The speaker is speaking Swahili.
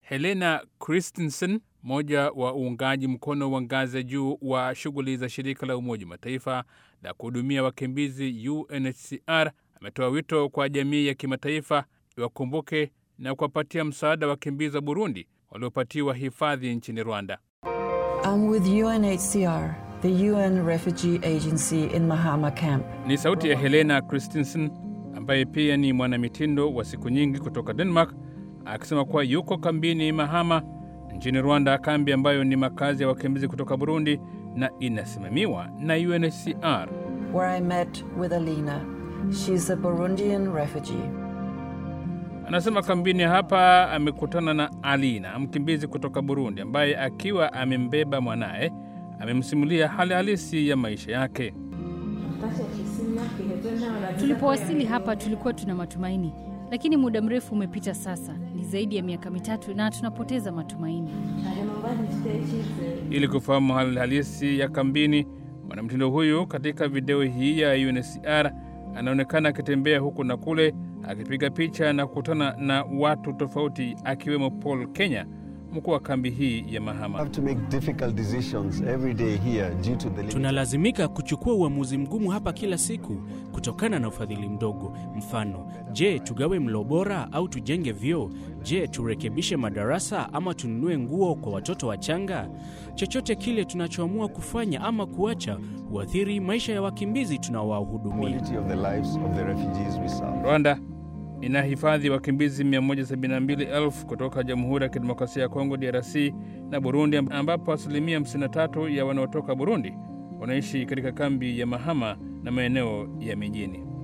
Helena Christensen, mmoja wa uungaji mkono wa ngazi ya juu wa shughuli za shirika la Umoja wa Mataifa la kuhudumia wakimbizi UNHCR, ametoa wito kwa jamii ya kimataifa iwakumbuke na kuwapatia msaada wakimbizi wa Burundi waliopatiwa hifadhi nchini Rwanda. I'm with UNHCR, the UN Refugee Agency in Mahama Camp. Ni sauti ya Helena Christensen ambaye pia ni mwanamitindo wa siku nyingi kutoka Denmark akisema kuwa yuko kambini Mahama nchini Rwanda, kambi ambayo ni makazi ya wakimbizi kutoka Burundi na inasimamiwa na UNHCR. where I met with Alina. She's a Burundian refugee. Anasema kambini hapa amekutana na Alina, mkimbizi kutoka Burundi, ambaye akiwa amembeba mwanaye amemsimulia hali halisi ya maisha yake. Tulipowasili hapa tulikuwa tuna matumaini, lakini muda mrefu umepita sasa, ni zaidi ya miaka mitatu na tunapoteza matumaini. Ili kufahamu hali halisi ya kambini, mwanamtindo huyu katika video hii ya UNHCR anaonekana akitembea huku na kule akipiga picha na kukutana na watu tofauti, akiwemo Paul Kenya, mkuu wa kambi hii ya Mahama. have to make difficult decisions every day here due to the limit. Tunalazimika kuchukua uamuzi mgumu hapa kila siku kutokana na ufadhili mdogo. Mfano, je, tugawe mlo bora au tujenge vyoo? Je, turekebishe madarasa ama tununue nguo kwa watoto wachanga? Chochote kile tunachoamua kufanya ama kuacha huathiri maisha ya wakimbizi tunaowahudumia. quality of the lives of the refugees we serve. Rwanda inahifadhi wakimbizi 172,000 kutoka Jamhuri ya Kidemokrasia ya Kongo DRC na Burundi, ambapo asilimia 53 ya wanaotoka Burundi wanaishi katika kambi ya Mahama na maeneo ya mijini.